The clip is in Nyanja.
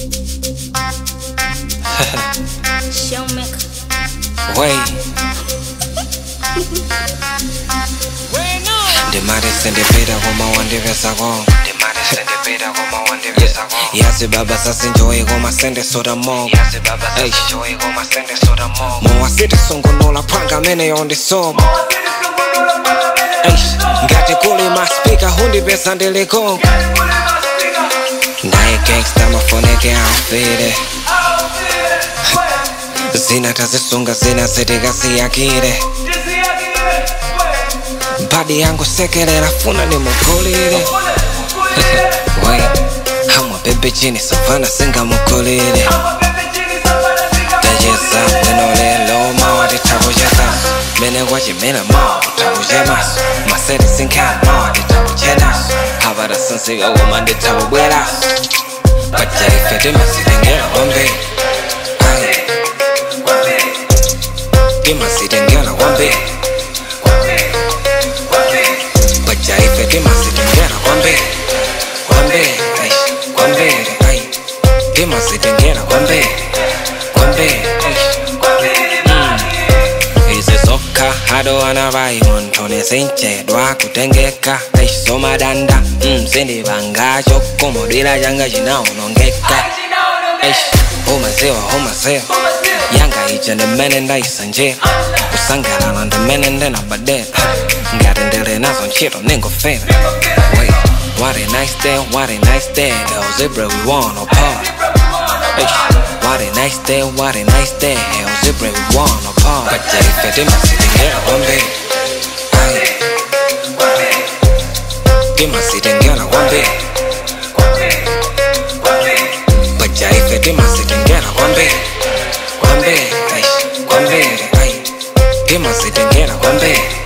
Showmaker. Wey ndimati sindipita koma wandipesako yazi baba sasinjoyi koma sendisota moko mowasiti sungunula phanga amene yondisoba ngati kuli maspika hundipesa ndilikonko naye gangsta mafoneke amfire zina tazisunga zina zitikasiyakire badi yangu sekelera funa nimugulire we hamwa bebe chini savana singamukulire tacheza bwino lelo mawa titakucheza mene kwachimena mawa titakuchemaso masere sinkhana mawa titakuchenaso havara sinsika koma nditakubweraso pajaife timasitengera kwambiri Ayi. timasitengera kwambiri pajaife timasitengera kwambiri kwambiri ai, kwambiri ai timasitengera kwambiri kwambiri ai. izi zokha adowana vai munthu nizinchedwa kutengeka aisomadanda mzindivanga chokomodwira changa chinaonongeka Eish, umaziwa umaziwa yanga ija ndimene ndaisanjira kusangalala ndimene ndinabadera ngati ndili nazo ntchito ningofera Wait, what a nice day, what a nice day El Zebra we wanna party Eish, what a nice day, what a nice day El Zebra we wanna party Pajaife timasitengera kwambiri Aye. timasitengera kwambiri pajaife timasitengera kwambiri kwambiri ai kwambiri ai timasitengera kwambiri